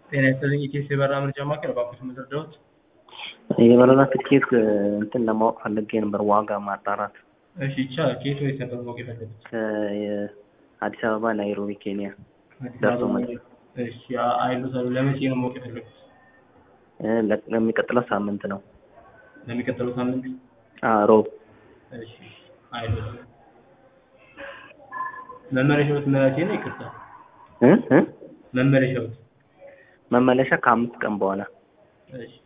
ጤና ይስጥልኝ ኢቴስ የበረራ መረጃ ማዕከል እባክዎት መረጃዎች የበረራ ትኬት እንትን ለማወቅ ፈልጌ ነበር ዋጋ ማጣራት እሺ ይቻላል ከየት ወዴት ነበር ማወቅ የፈለጉት ከአዲስ አበባ ናይሮቢ ኬንያ አዲስ ደርሶ አበባ መልስ እሺ አይሎታል ለመቼ ነው ማወቅ የፈለጉት እ ለ- ለሚቀጥለው ሳምንት ነው ለሚቀጥለው ሳምንት አ ሮብ እሺ አይሎታል መመለሻዎት መቼ ነው ይቅርታ እ እ መመለሻዎት መመለሻ ከአምስት ቀን በኋላ እሺ